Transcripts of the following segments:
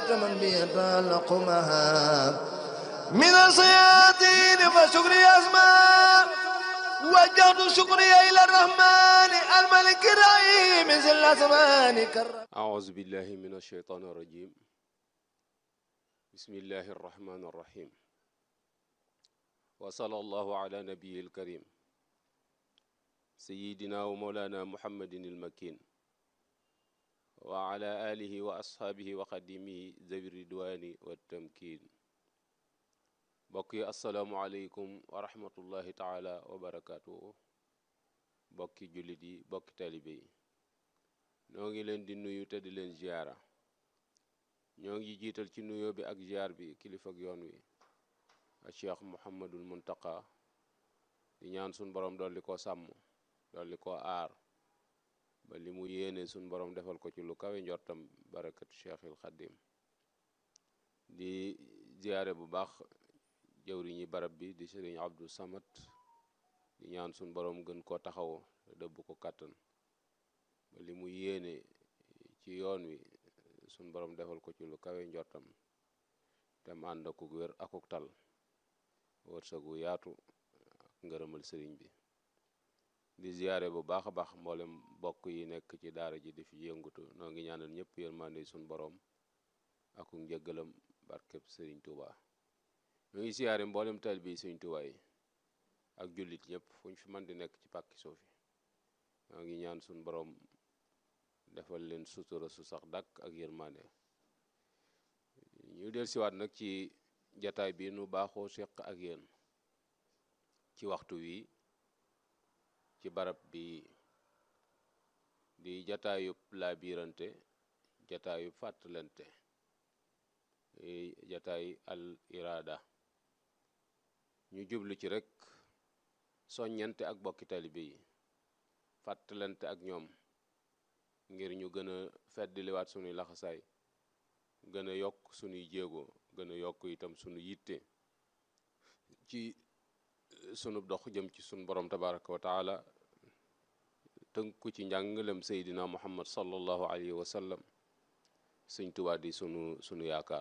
وكفت من بيتعلق مهاب من الصيادين فشكري أسماء وجهت شكري إلى الرحمن الملك الرحيم ذي الأزمان كرم أعوذ بالله من الشيطان الرجيم بسم الله الرحمن الرحيم وصلى الله على نبي الكريم سيدنا ومولانا محمد المكين وعلى آله وأصحابه وخدمه ذوي الرضوان والتمكين بقي السلام عليكم ورحمة الله تعالى وبركاته بقي جلدي بقي تالبي ñoo ngi leen di nuyu te di leen ziara ñoo ngi jiital ci nuyoo bi ak ziar bi kilifa ak yoon wi a cheikh muhammadul muntaka di ñaan sun borom dolli ko sàmm dolli ko aar ba li mu yéene sun borom defal ko ci lu kawe njortam barakatu cheikhil xadim di ziare bu baax jëwriñi barab bi di sëriñ abdou samad di ñaan sun borom gën koo taxaw te dëbb ko kàttan ba li mu yéene ci yoon wi suñ borom defal ko ci lu kawe njortam te mu ànd akuk wér akuk tal wërsëgu yaatu ak ngërëmal sëriñ bi di ziyaare bu baax a baax mboolem mbokk yi nekk ci daara ji di fi yëngutu noo ngi ñaanal ñëpp yërmande suñ borom akuk njëggalam barkeb sëriñ Tuuba ñoo ngi ziyaare mboolem tal bi sëriñ Tuuba yi ak jullit ñëpp fu ñu fi mën di nekk ci pàkki suufi ñoo ngi ñaan suñ borom defal leen sutura su sax dàkk ak yërmande ñu del siwaat nag ci jataay bi nu baaxoo seq ak yéen ci waxtu wi ci barab bi di jataayub laabirante jataayub fàttalante jataay al iraada ñu jublu ci rek soññante ak bokki talibe yi fàttalante ak ñoom ngir ñu gën a feddliwaat sunuy laxasaay gën a yokk sunuy jéego gën a yokk itam sunu yitte ci sunu dox jëm ci sunu borom tabaraka wa taala tënku ci njàngalem seydina muhammad sallallahu alayhi wa sallam sëñ Tuubaa di sunu sunu yaakaar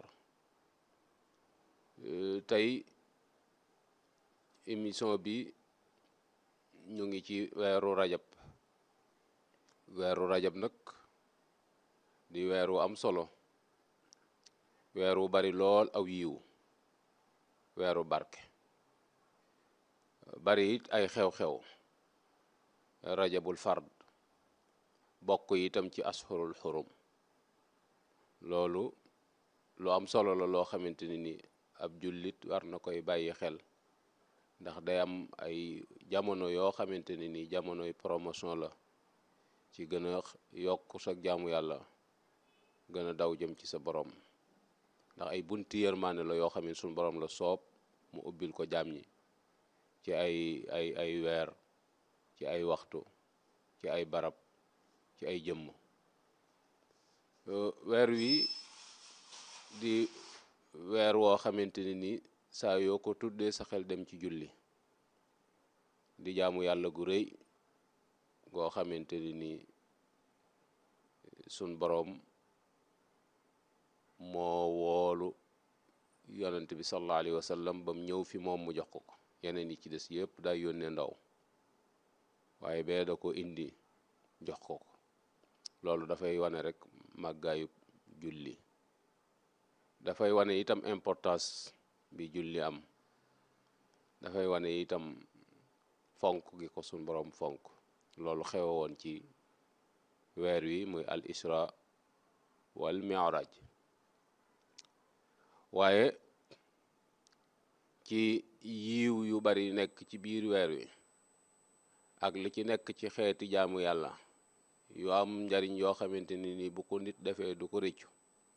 tey émission bi ñu ngi ci weeru rajab weeru rajab nag di weer wu am solo weer wu bari lool aw yiw weeru barke bari it ay xew-xew rajabul fard bokk itam ci ashurul xurum loolu lu am solo la loo xamante ni ni ab jullit war na koy bàyyi xel ndax day am ay jamono yoo xamante ni ni jamonoy promotion la ci gën a yokk sa jaamu yàlla gën a daw jëm ci sa borom ndax ay bunti yërmaane la yoo xam ne suñu borom la soob mu ubbil ko jaam ñi ci ay ay ay weer ci ay waxtu ci ay barab ci ay jëmm weer wi di weer woo xamante ne ni saa yoo ko tuddee sa xel dem ci julli di jaamu yàlla gu rëy goo xamante ni ni sun boroom moo woolu yonent bi sallallahu alayhi wa sallam bam ñëw fi moom mu jox ko ko yeneen yi ci des yëpp day yónnee ndaw waaye bee da ko indi jox ko ko loolu dafay wane rek màggaayu julli dafay wane itam importance bi julli am dafay wane itam fonk gi ko sun boroom fonk loolu xewe woon ci weer wi muy al isra wal mi'raj waaye ci yiw yu bari nekk ci biir weer wi ak li ci nekk ci xeeti jaamu yàlla yu am njariñ yoo xamante ni ni bu ko nit defee du ko rëccu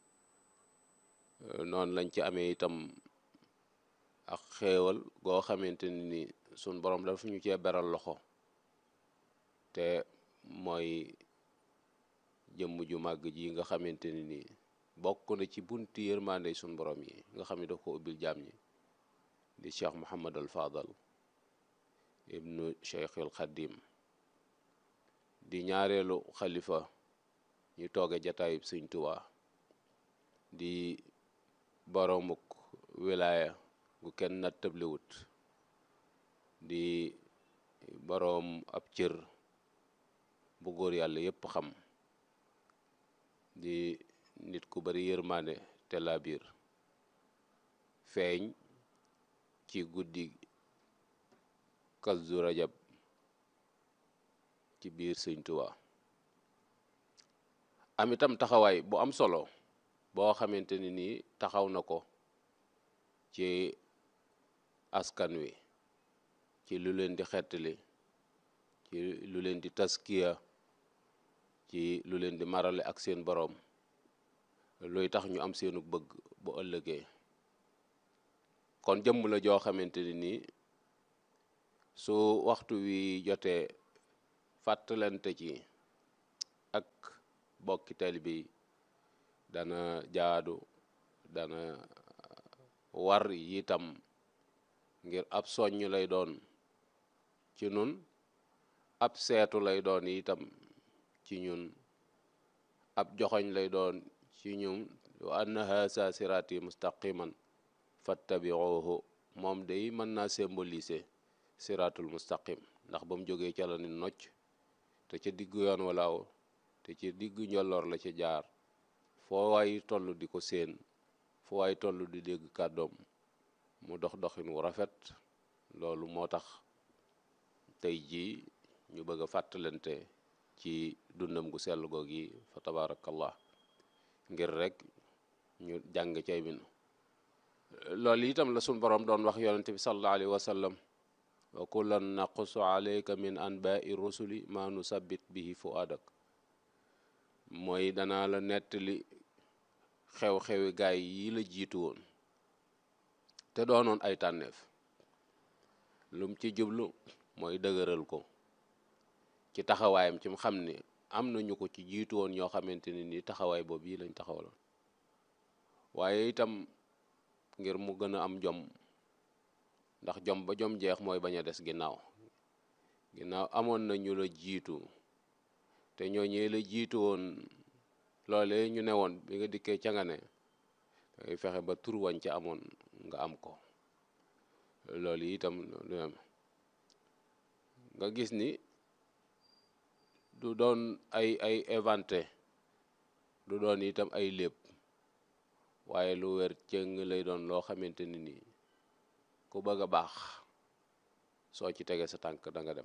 noonu lañ ci amee itam ak xéewal goo xamante ni ni sun borom dafa ñu cee beral loxo te mooy jëmm ju màgg ji nga xamante ni nii bokk na ci bunti yërmande sun borom yi nga xam ne daf ko ubbil jaam ñi di cheikh Muhammad al Fadal ibnu cheikh al Xadim di ñaareelu xalifa ñu tooge jataayub sëñ Tuubaa di boroomuk wilaaya gu kenn nat tëbliwut di boroom ab cër bu góor yàlla yépp xam di nit ku bari yërmaande te laa biir feeñ ci guddi Kazu Rajab ci biir Sëñ Tuubaa am itam taxawaay bu am solo boo xamante ni nii taxaw na ko ci askan wi ci lu leen di xettali ci lu leen di taskiya ci lu leen di marale ak seen boroom luy tax ñu am seenu bëgg bu ëllëgee kon jëmm la joo xamante ni nii su waxtu wi jotee fàttalante ci ak bokki taalibe yi dana jaadu dana war itam ngir ab soññ lay doon ci nun ab seetu lay doon itam ci ñun ab joxoñ lay doon ci ñun wa anna haza sirati mustaqiman fattabiuhu moom day mën naa symboliser siratul mustaqim ndax ba mu jógee ca la ni nocc te ca diggu yoon walaaw te ci diggu njolloor la ca jaar foo waay toll di ko séen foo waay toll di dégg kàddoom mu dox doxin wu rafet loolu moo tax tey jii ñu bëgg a fàttalante ci dundam gu sell googi fa tabarakallah ngir rek ñu jàng cay min loolu itam la suñ boroom doon wax yonente bi sallallahu alayhi wa sallam wa kullan naqussu alayka min anba'i rusuli ma nusabbit bihi fuadak mooy danaa la nettali xew-xewi gaay yi la jiitu woon te doonoon ay tànneef lum ci jublu mooy dëgëral ko ci taxawaayam ci mu xam ni am nañu ko ci jiitu woon ñoo xamante ni nii taxawaay boobu yi lañ taxawaloon waaye itam ngir mu gën a am jom ndax jom ba jom jeex mooy bañ a des ginnaaw ginnaaw amoon na ñu la jiitu te ñooñee la jiitu woon loole ñu ne woon bi nga dikkee ca nga ne dangay fexe ba tur wañ ca amoon nga am ko loolu itam nga gis ni du doon ay ay inventé du doon itam ay lépp waaye lu wér cëng lay doon loo xamante ni nii ku bëgg a baax soo ci tege sa tànk da nga dem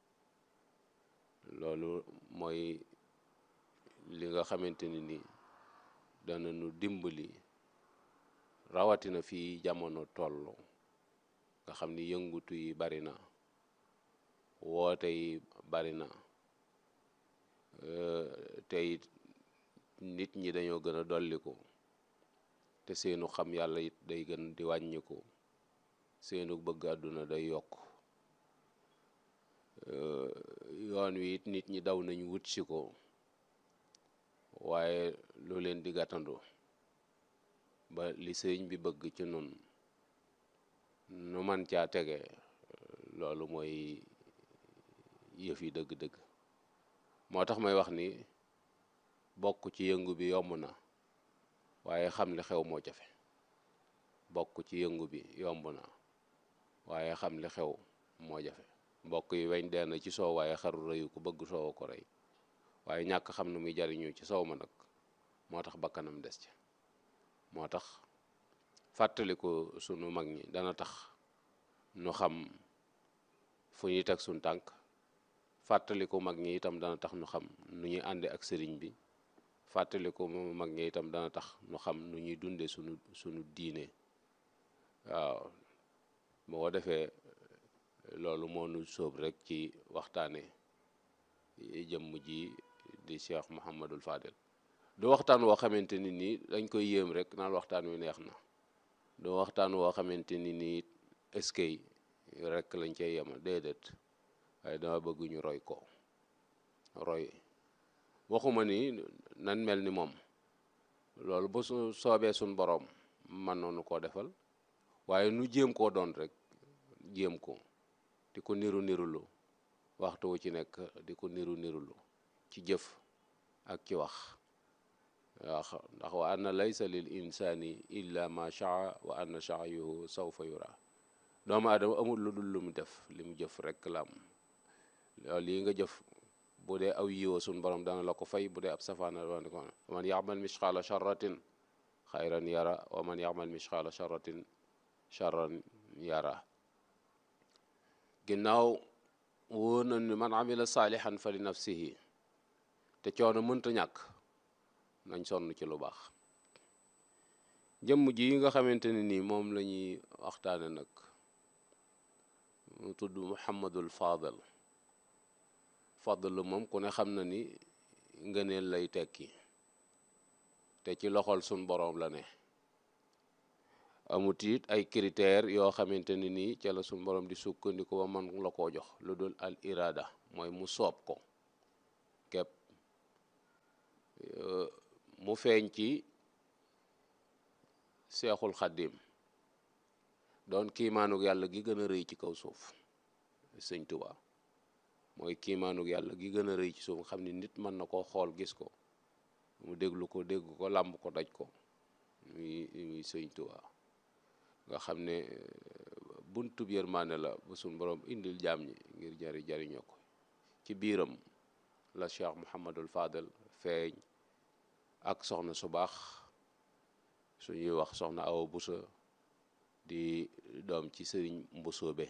loolu mooy li nga xamante ni nii dana nu dimbali rawatina fii jamono toll nga xam ni yëngutu yi bari na woote yi bari na tey nit ñi dañoo gën a dolliku te seenu xam yàlla it day gën di wàññiku seenu bëgg àdduna day yokk yoon wi it nit ñi daw nañu wut si ko waaye lu leen di gàttandu ba li sëñ bi bëgg ci nun nu man caa tege loolu mooy yëf yi dëgg-dëgg moo tax may wax ni bokk ci yëngu bi yomb na waaye xam li xew moo jafe bokk ci yëngu bi yomb na waaye xam li xew moo jafe mbokk yi weñ dee na ci soow waaye xaru rëyu ko bëgg soow ko rey waaye ñàkk xam ne muy jariñu ci soow ma nag moo tax bakkanam des ci moo tax fàttaliku sunu mag ñi dana tax nu xam fu ñuy teg suñ tànk fàttaliku mag ñi itam dana tax nu xam nu ñuy ànde ak sëriñ bi fàttaliku mag ñi itam dana tax nu xam nu ñuy dunde sunu sunu diine waaw boo defee loolu moo nu sóob rek ci waxtaane jëmm ji di Cheikh Mouhamadul Fadel du waxtaan woo xamante ni nii dañ koy yéem rek naan waxtaan wi neex na du waxtaan woo xamante ni nii eskay rek lañ cay yemal déedéet waaye dama bëgg ñu roy ko roy waxuma ni nan mel ni moom loolu bu su soobee suñ boroom mën noonu koo defal waaye nu jéem koo doon rek jéem ko di ko niru nirulu waxtu wu ci nekk di ko niru nirulu ci jëf ak ci wax waaw ndax wa anna laysa lil insani illa ma shaa wa anna sa'yuhu sawfa yura doomu aadama amul lu dul lu mu def li mu jëf rekk la am loolu lii nga jëf bu dee aw yiwa sun borom dana la ko fay bu dee ab safaana doon ko man yaxmal misqaala charratin xayran yara wa man yaxmal misqaala charratin charran yara ginnaaw wóor na ni man amila saalihan fa li nafsihi te coono mënta ñàkk nañ sonn ci lu baax jëmm ji nga xamante ne nii moom la ñuy waxtaane nag mu tudd Muhammadul Fadal Fadl moom ku ne xam na ni ngëneel lay tekki te ci loxol sun boroom la ne amut it ay critères yoo xamante ne nii ca la sun boroom di sukkandiku ba man la koo jox lu dul al irada mooy mu soob ko képp mu feeñ ci seexul xaddim doon kiimaanug yàlla gi gën a rëy ci kaw suuf sëñ Tuubaa mooy kiimaanug yàlla gi gën a rëy ci suuf nga xam ni nit mën na koo xool gis ko mu déglu ko dégg ko làmb ko daj ko muy muy sëñ Tuubaa nga xam ne buntu yërmaane la ba suñ borom indil jaam ñi ngir jari jariñoo ko ci biiram la Cheikh Mouhamadul Fadel feeñ ak soxna su baax suñuy wax soxna Awa Busa di doom ci sëriñ Mbusoobe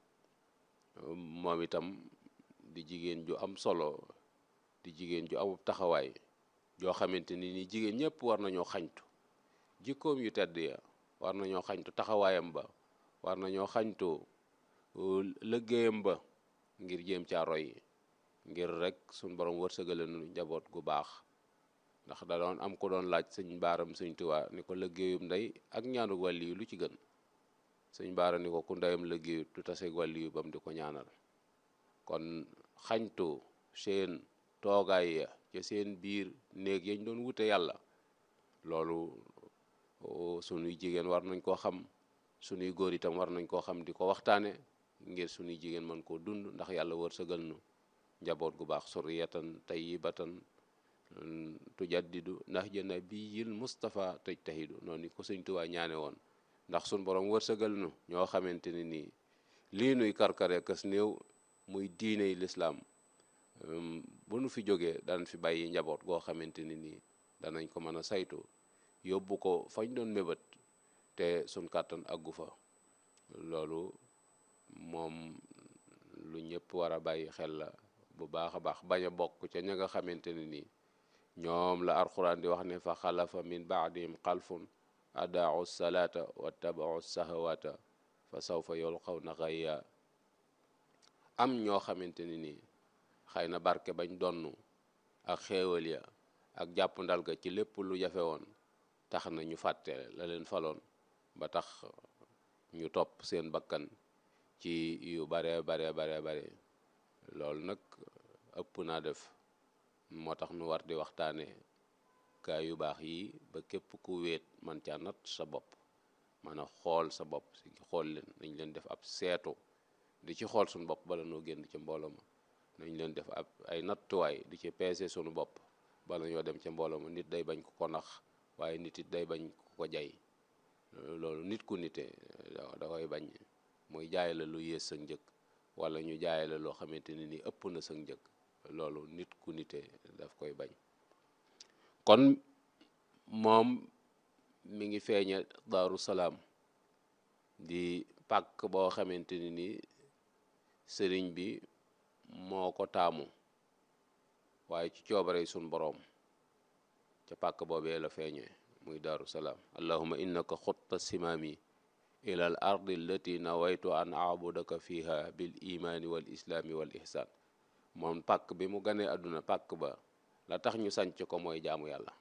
moom itam di jigéen ju am solo di jigéen ju amub taxawaay joo xamante ni ni jigéen ñëpp war nañoo xañtu jikkoom yu tedd ya war nañoo xañtu taxawaayam ba war nañoo xañtu liggéeyam ba ngir jéem caa roy ngir rek suñ borom wërsëgale nu njaboot gu baax ndax da doon am ko doon laaj sëñ baaram sëñ Tuubaa ni ko liggéeyum ndey ak ñaanu wàlli yu lu ci gën sëñ baara ni ko ku ndeyam liggéeyu du taseeg wàlli yu bam di ko ñaanal kon xañtu seen toogaay ya ca seen biir néeg yañ doon wute yàlla loolu sunuy jigéen war nañ koo xam sunuy góor itam war nañ koo xam di ko waxtaane ngir sunuy jigéen mën koo dund ndax yàlla wërsëgal nu njaboot gu baax suriyatan tayyibatan tujaddidu nahja nabiyil Mustafa tajtahidu noonu ni ko sëñ Tuubaa ñaane woon ndax sun borom wërsëgal nu ñoo xamante ne nii lii nuy karkare kas néew muy diiney lislaam bu nu fi jógee danañ fi bàyyi njaboot goo xamante ne nii danañ ko mën a saytu yóbbu ko fañ doon mébét te sun kàttan àggu fa loolu moom lu ñëpp war a bàyyi xel la bu baax a baax bañ a bokk ca ña nga xamante ne nii ñoom la alxuraan di wax ne fa xalafa min baadihim xalfun adaau salaata wattabau sahawata fa sawfa yulqawna xayya am ñoo xamante ni nii xëy na barke bañ donn ak xéewal ya ak jàpp ndal ga ci lépp lu jafe woon tax na ñu fàtte la leen faloon ba tax ñu topp seen bakkan ci yu bare bare bare bare loolu nag ëpp naa def moo tax nu war di waxtaane gaa yu baax yi ba képp ku wéet man ca nat sa bopp man a xool sa bopp si xool leen nañ leen def ab seetu di ci xool suñu bopp bala noo génn ca mbooloo ma nañ leen def ab ay nattuwaay di ci peese suñu bopp bala ñoo dem ca mbooloo ma nit day bañ ku ko nax waaye nit it day bañ ku ko jay loolu nit ku nite da koy bañ muy jaay la lu yées sa njëg wala ñu jaay la loo xamante ne ni ëpp na sa njëg loolu nit ku nite daf koy bañ kon moom mi ngi feeñe daaru salaam di pàkk boo xamante ni ni sëriñ bi moo ko taamu waaye ci coobare sun boroom ca pàkk boobee la feeñee muy daaru salaam allahuma innaka xutta simaami ila al ardi allati nawaytu an aabudaka fiha bil imaani wal islaami wal ihsaan moom pàkk bi mu ganee àdduna pàkk ba la tax ñu sanc ko mooy jaamu yàlla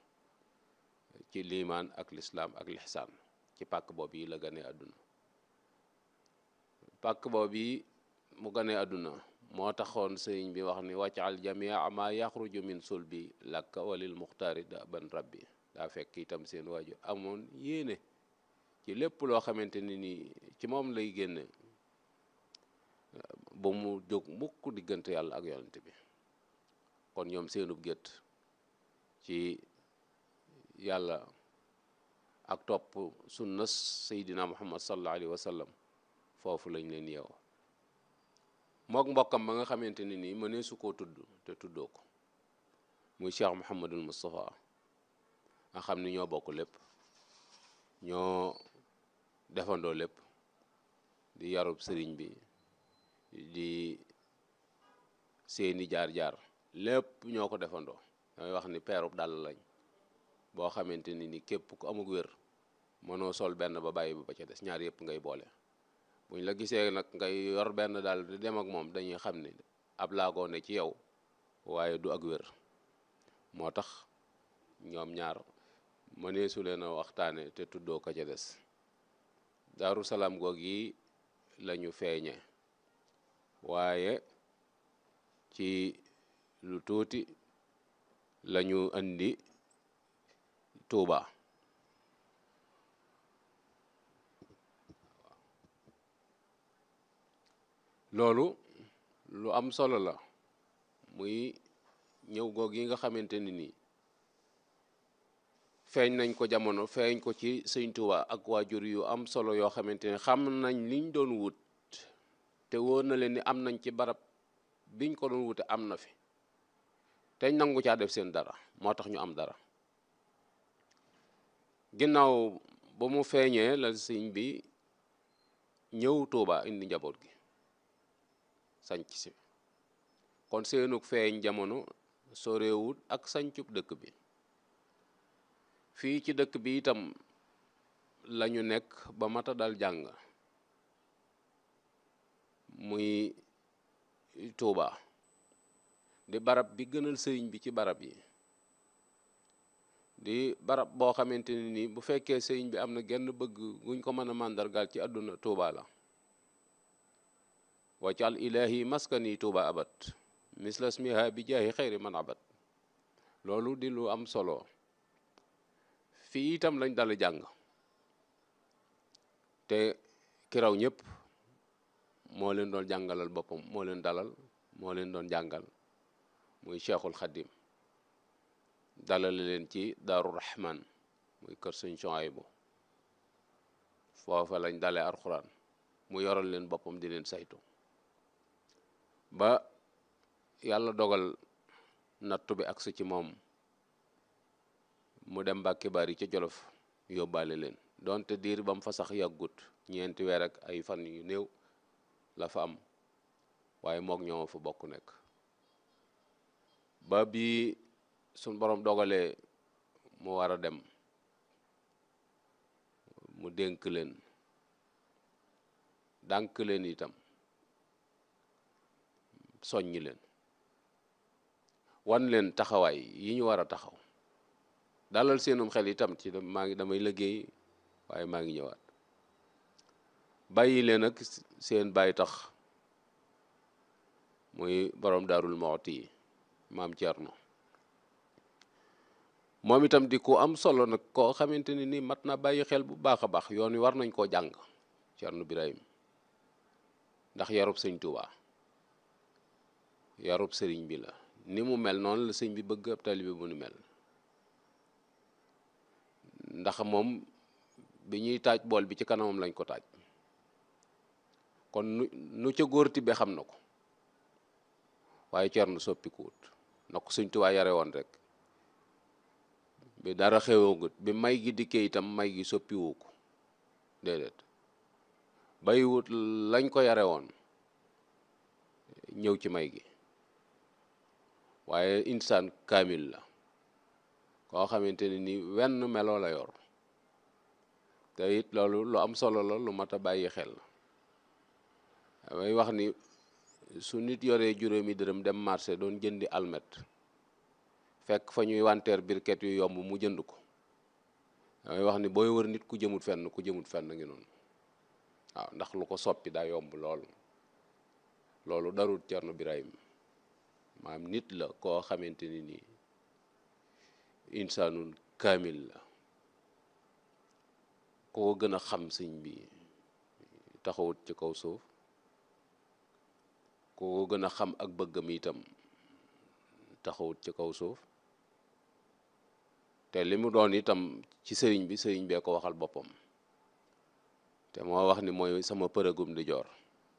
ci liimaan ak lislaam ak lixsaan ci pàkk boobu yi la ganee àdduna pàkk boobu yi mu ganee àdduna moo taxoon sëriñ bi wax ni waccal jamia ma yaxruju min sulbi lakka walil muxtaari da ban rabbi daa fekk itam seen waajur amoon yéene ci lépp loo xamante ni nii ci moom lay génne ba mu jóg mukk diggante yàlla ak yonent bi kon ñoom seenub gétt ci yàlla ak topp sunna seydina muhammad sallallahu alayhi wa sallam foofu lañ leen yeew mook mbokkam ba nga xamante ne nii mënee su koo tudd te tuddoo ko muy cheikh muhammadul moustapha nga xam ni ñoo bokk lépp ñoo defandoo lépp di yarub sëriñ bi di seeni jaar-jaar lépp ñoo ko defandoo damay wax ni peerub dàll lañ boo xamante ni ni képp ku amug wér mënoo sol benn ba bàyyi ba ca des ñaar yëpp ngay boole buñ la gisee nag ngay yor benn daal di dem ak moom dañuy xam ni ab laagoo ne ci yow waaye du ak wér moo tax ñoom ñaar mëneesu leen a waxtaane te tuddoo ko ca des daaru salaam goog yi lañu feeñe waaye ci lu tuuti lañu indi tuuba loolu lu am solo la muy ñëw goog yi nga xamante ni nii feeñ nañ ko jamono feeñ ko ci sëñ Tuuba ak waajur yu am solo yoo xamante ne xam nañ liñ doon wut te wóor na leen ni am nañ ci barab biñ ko doon wute am na fi teñ nangu caa def seen dara moo tax ñu am dara ginnaaw ba mu feeñee la sëñ bi ñëw Tuuba indi njaboot gi sanc si kon seenug feeñ jamono soreewut ak sancub dëkk bi fii ci dëkk bi itam lañu nekk ba mata dal jàng muy Tuuba di barab bi gënal sëriñ bi ci barab yi di barab boo xamante ne ni bu fekkee sëriñ bi am na genn bëgg guñ ko mën a màndargaal ci àdduna Tuuba la waccal ilahi maskani Tuuba abat mislas miha bi jaahi xayri man abat loolu di lu am solo fii itam lañ dal jàng te ki raw ñëpp moo leen doon jàngalal boppam moo leen dalal moo leen doon jàngal muy cheikhul xadim dalale leen ci daaru rahman muy kër sëñ Suhaybu foofa lañ dalee alxuraan mu yoral leen boppam di leen saytu ba yàlla dogal nattu bi agsi ci moom mu dem Mbàkke Bari ca Jolof yóbbaale leen donte diir ba mu fa sax yàggut ñeenti weer ak ay fan yu néew la fa am waaye mook ñoo fa bokk nekk ba bi suñ borom dogalee mu war a dem mu dénk leen dànk leen itam soññi leen wan leen taxawaay yi ñu war a taxaw dalal seenum xel itam ci maa ngi damay liggéey waaye maa ngi ñëwaat bàyyi leen ak seen bàyyi tax muy borom daarul mooti yi maam Cerno moom itam di ku am solo nag koo xamante ni nii mat na bàyyi xel bu baax a baax yoon wi war nañ koo jàng Cerno Birahim ndax yarub sëñ Tuuba yarub sëriñ bi la ni mu mel noonu la sëñ bi bëgg ab taalibe bu nu mel ndax moom bi ñuy taaj bool bi ci kanamam lañ ko taaj kon nu nu ca góor tibbe xam na ko waaye Cerno soppikuwut na ko sëñ Tuuba yare woon rek bi dara xewagut bi may gi dikkee itam may gi soppiwu ko déedéet bàyyiwut lañ ko yare woon ñëw ci may gi waaye insaan kaamil la koo xamante ne ni wenn meloo la yor te it loolu lu am solo la lu mat a bàyyi xel damay wax ni su nit yoree juróomi dërëm dem marché doon jëndi almet fekk fa ñuy wanteer birket yu yomb mu jënd ko damay wax ni booy wër nit ku jëmut fenn ku jëmut fenn ngi noonu waaw ndax lu ko soppi daa yomb lool loolu darul Cerno Birahim maam nit la koo xamante ni nii insaanul kaamil la koo gën a xam sëñ bi taxawut ci kaw suuf koo gën a xam ak bëggam itam taxawut ci kaw suuf te li mu doon itam ci sëriñ bi sëriñ bee ko waxal boppam te moo wax ni mooy sama përëgum di joor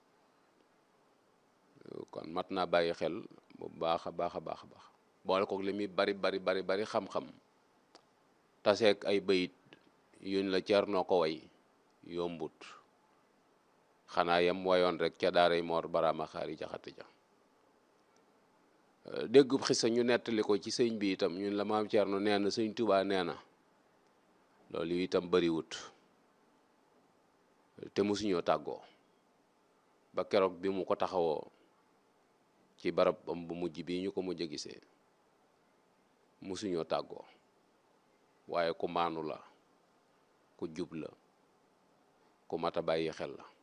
kon mat naa bàyyi xel bu baax a baax a baax a baax boole kook li muy bari bari bari bari xam-xam taseeg ay bayit yuñ la ceer noo ko way yombut xanaa yem wayoon rek ca daaray moor baraama xaari jaxati ja déggub xisa ñu nettali ko ci sëñ bi itam ñun la maam Cerno nee na sëñ Tubaa nee na loolu itam bariwut te mosuñoo tàggoo ba keroog bi mu ko taxawoo ci barab am bu mujj bii ñu ko mujj a gisee mosuñoo tàggoo waaye ku maanu la ku jub la ku mat a bàyyi xel la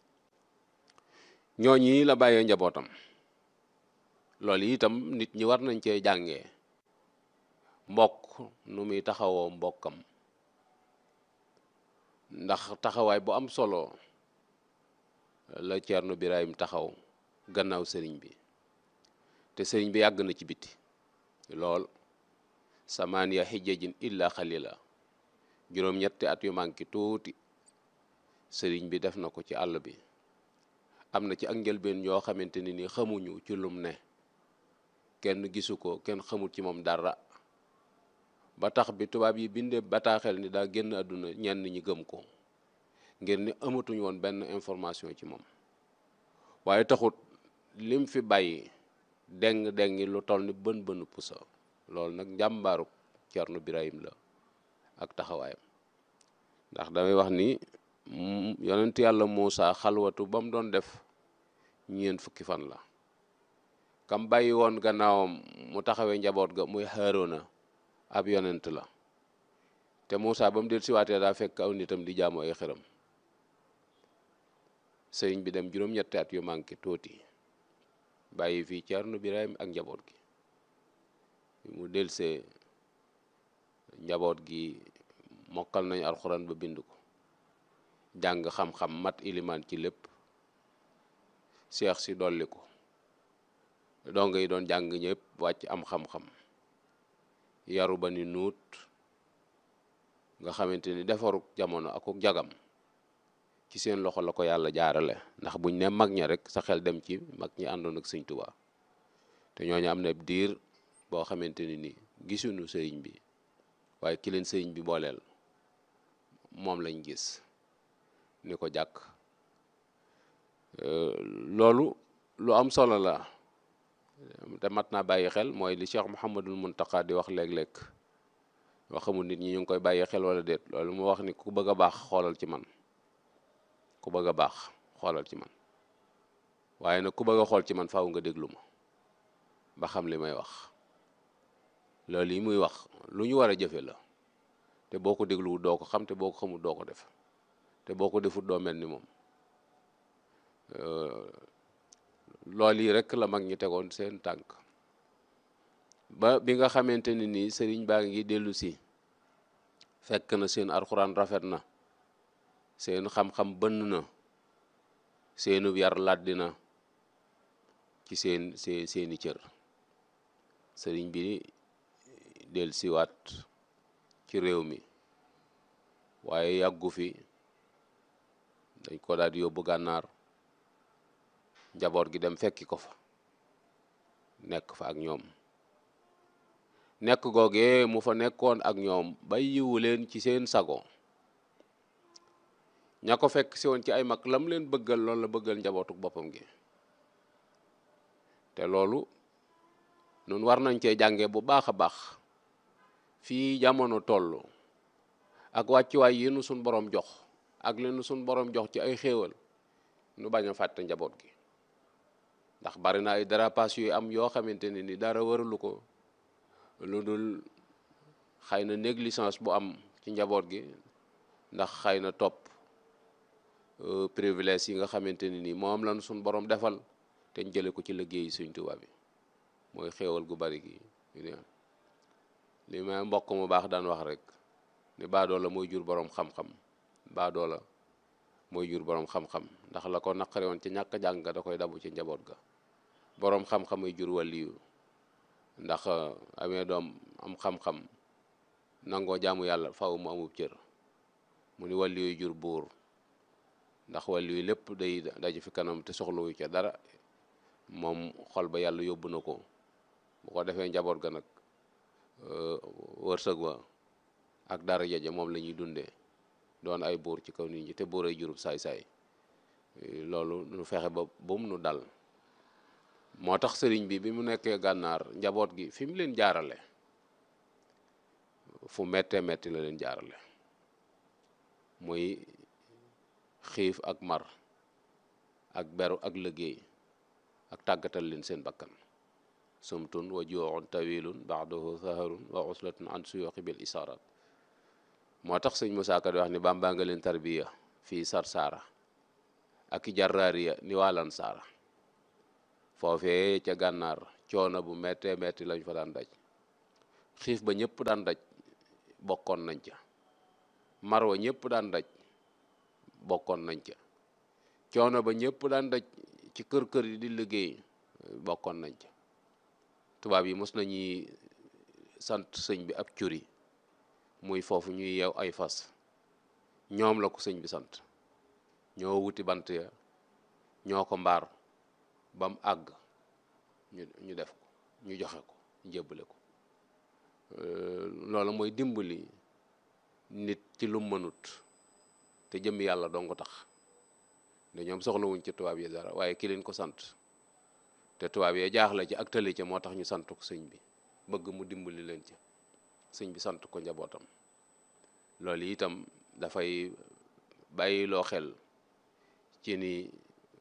ñooñi la bàyyee njabootam loolu itam nit ñi war nañ cee jàngee mbokk nu muy taxawoo mbokkam ndax taxawaay bu am solo la Ceerno Birahim taxaw gannaaw sëriñ bi te sëriñ bi yàgg na ci biti lool samaaniya xijjajin illa xalila juróom-ñetti at yu manki tuuti sëriñ bi def na ko ci àll bi am na ci ak njëlbeen yoo xamante ni ni xamuñu ci lum ne kenn gisu ko kenn xamul ci moom dara ba tax bi tubaab yi bindee bataaxel ni daa génn àdduna ñenn ñi gëm ko ngir ni amatuñ woon benn information ci moom waaye taxut lim fi bàyyi deng dengi lu toll ni bën bënu pusa loolu nag njàmbaaru Cerno Birahim la ak taxawaayam ndax damay wax ni yonent yàlla Muusa xalwatu ba mu doon def ñeent fukki fan la kam bàyyi woon gannaawam mu taxawee njaboot ga muy Haaruna ab yonent la te Muusa ba mu del siwaatee daa fekk aw nitam di jaamu ay xëram sëriñ bi dem juróom-ñetti at yu manqué tuuti bàyyi fii Cerno Birahim ak njaboot gi mu delsee njaboot gi mokkal nañu alxuraan ba bind ko jàng xam-xam mat ilimaan ci lépp seex si dolli ko donga yi doon jàng ñëpp wàcc am xam-xam yaru ba ni nuut nga xamante ni defaru jamono ak jagam ci seen loxo la ko yàlla jaarale ndax buñ ne mag ña rek sa xel dem ci mag ñi àndoon ak sëñ Tuubaa te ñooñu am na diir boo xamante ni ni gisuñu sëriñ bi waaye ki leen sëriñ bi booleel moom lañ gis ni ko jàkk loolu lu am solo la te mat naa bàyyi xel mooy li Cheikh Mouhamadul Muntaqa di wax léeg-léeg wax xamul nit ñi ñu ngi koy bàyyi xel wala déet loolu mu wax ni ku bëgg a baax xoolal ci man ku bëgg a baax xoolal ci man waaye nag ku bëgg a xool ci man faaw nga déglu ma ba xam li may wax loolu yi muy wax lu ñu war a jëfe la te boo ko dégluwul doo ko xam te boo ko xamul doo ko def te boo ko defut doo mel ni moom loolu yi rek la mag ñi tegoon seen tànk ba bi nga xamante ni nii sëriñ baa ngi dellu si fekk na seen alxuraan rafet na seen xam-xam bënn na seenub yar làddi na ci seen see seeni cër sëriñ bi del siwaat ci réew mi waaye yàggu fi dañ ko daal di yóbbu gànnaar njaboot gi dem fekki ko fa nekk fa ak ñoom nekk googee mu fa nekkoon ak ñoom bay yiwu leen ci seen sago ña ko fekk si woon ci ay mag lam leen bëggal loolu la bëggal njabootuk boppam gi te loolu nun war nañ cee jànge bu baax a baax fii jamono toll ak wàccuwaay yi nu suñ borom jox ak li nu suñ borom jox ci ay xéewal nu bañ a fàtte njaboot gi ndax bari na ay dérapage yu am yoo xamante ne ni dara waralu ko lu dul xëy na négligence bu am ci njaboot gi ndax xëy na topp privilège yi nga xamante ne ni moom lañu suñ borom defal te ñu jële ko ci liggéeyi Sëñ Tuubaa bi mooy xéewal gu bari gi li may mbokk mu baax daan wax rek ni baadoo la mooy jur borom xam-xam baadoo la mooy jur borom xam-xam ndax la ko naqari woon ci ñàkk jàng da koy dabu ci njaboot ga borom xam-xam ay jur waliyu ndax amee doom am xam-xam nangoo jaamu yàlla faw mu amub cër mu ni wàllu yuy jur buur ndax wàllu yu lépp day daje fi kanam te soxlawu ca dara moom xol ba yàlla yóbbu na ko bu ko defee njaboot ga nag wërsëg wa ak dara jaje moom la ñuy dundee doon ay buur ci kaw nit ñi te buur ay jurub saay-saay loolu nu fexe ba bum nu dal moo tax sëriñ bi bi mu nekkee gànnaar njaboot gi fi mu leen jaarale fu mettee metti la leen jaarale muy xiif ak mar ak beru ak liggéey ak tàggatal leen seen bakkan sumtun wa juuxun tawilun baxdahu saharun wa uslatun an suyuxi bil isarat moo tax sëñ Musaa Ka di wax ni bàmbaa nga leen tarbiya fii sarsaara ak i jarraariya ni waalan saara foofee ca gànnaar coono bu mettee metti lañ fa daan daj xiif ba ñëpp daan daj bokkoon nañ ca marwa ñëpp daan daj bokkoon nañ ca coono ba ñëpp daan daj ci kër kër yi di liggéey bokkoon nañ ca tubaab yi mos nañuy sant sëñ bi ab curi muy foofu ñuy yeew ay fas ñoom la ko sëñ bi sant ñoo wuti bant ya ñoo ko mbaar ba mu àgg ñu ñu def ko ñu joxe ko njébbale ko loolu mooy dimbali nit ci lu mënut te jëm yàlla dong tax da ñoom soxlawuñ ci tubaab yi dara waaye ki leen ko sant te tubaab yee jaaxle ci ak tëli ca moo tax ñu sant ko sëñ bi bëgg mu dimbali leen ci sëñ bi sant ko njabootam loolu itam dafay bàyyi loo xel ci ni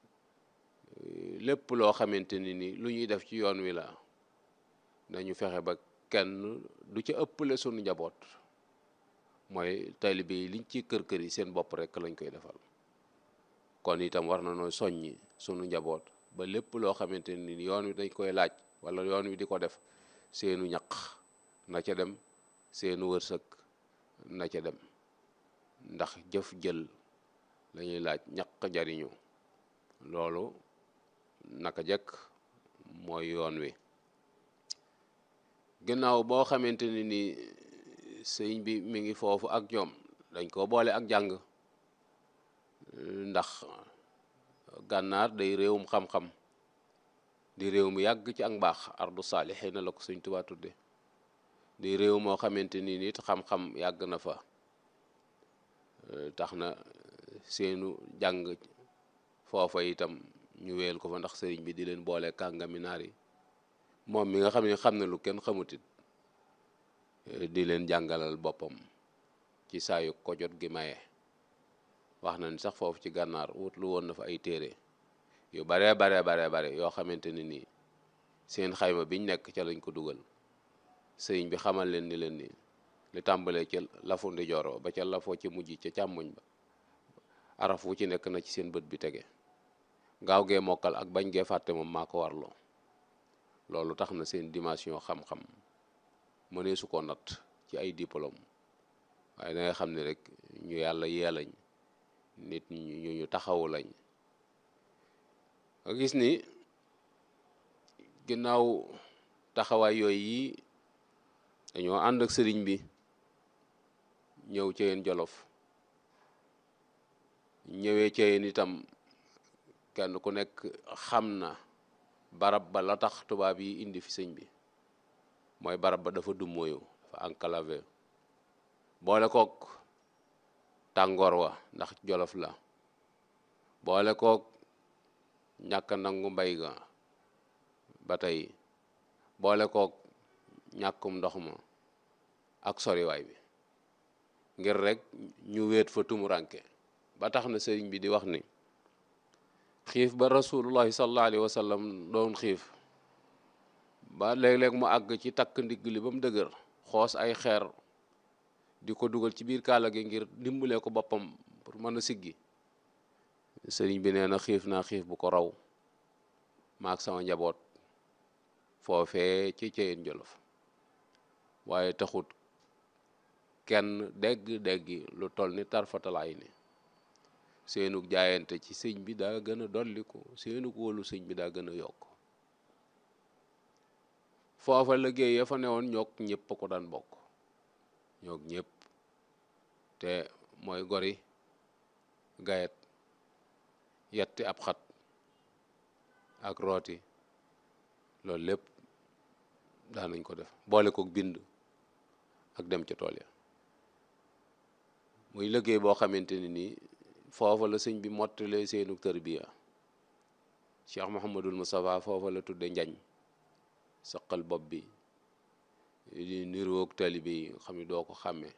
lépp loo xamante ni ni lu ñuy def ci yoon wi la nañu fexe ba kenn du ca ëppale sunu njaboot mooy taalibe yi liñ ci kër kër yi seen bopp rek lañ koy defal kon itam war na noo soññi sunu njaboot ba lépp loo xamante ni yoon wi dañ koy laaj wala yoon wi di ko def seenu ñaq na ca dem seenu wërsëg na ca dem ndax jëf jël lañuy laaj ñaq jariñu loolu naka jekk mooy yoon wi ginnaaw boo xamante ni ni sëñ bi mi ngi foofu ak ñoom dañ ko boole ak jàng ndax gànnaar day réewum xam-xam di réew mu yàgg ci ak mbaax ardu saalixiina la ko sëñ Tuubaa tudde di réew moo xamante ni nit xam-xam yàgg na fa tax na seenu jàng foofa itam ñu weel ko fa ndax sëriñ bi di leen boole kàngami naar yi moom mi nga xam ne xam ne lu kenn xamutit di leen jàngalal boppam ci saayu ko jot gi maye wax na ni sax foofu ci gànnaar wut lu woon na fa ay téere yu baree baree baree bare yoo xamante ni nii seen xayma biñ nekk ca lañ ko dugal sëriñ bi xamal leen ni leen ni li tàmbalee ca lafu ndijooro ba ca lafoo ci mujj ca càmmoñ ba araf wu ci nekk na ci seen bët bi tege gaaw gee mokkal ak bañ gee fàtte moom maa ko warloo loolu tax na seen dimension xam-xam mënee su ko natt ci ay diplôme waaye da nga xam ne rek ñu yàlla yee lañ nit ñu ñu taxawu lañ nga gis ni ginnaaw taxawaay yooyu yi dañoo ànd ak sëriñ bi ñëw ci yeen jolof ñëwee ci yeen itam kenn ku nekk xam na barab ba la tax tubaab yi indi fi sëñ bi mooy barab ba dafa dummóoyu dafa enclavé boole kook tàngoor wa ndax jolof la boole kook ñàkk nangu mbay ga ba tey boole kook ñàkkum ndox ma ak soriwaay bi ngir rek ñu wéet fa tumuranke ba tax na sëriñ bi di wax ni xiif ba rasulullahi sallallahu alayhi wa sallam doon xiif ba léeg-léeg mu àgg ci takk ndigg li ba mu dëgër xoos ay xeer di ko dugal ci biir kaala gi ngir dimbalee ko boppam pour mën a siggi sëriñ bi nee na xiif naa xiif bu ko raw maak sama njaboot foofee ci Ceyeen Jolof waaye taxut kenn dégg-déggi lu toll ni tarfatalaay ni seenug jaayante ci sëñ bi daa gën a dolliku seenug wóolu sëñ bi daa gën a yokk foofa liggéey ya fa newoon ñokk ñëpp ko daan bokk ñoog ñëpp te mooy gori gayet yetti ab xat ak rooti loolu lépp daanañ ko def boole kook bind ak dem ca tool ya muy liggéey boo xamante ni nii foofa la sëñ bi mottalee seenu tërbiya Cheikh Mouhamadul Moustapha foofa la tudde njañ saqal bopp bi di niroog talibe yi nga xam ne doo ko xàmmee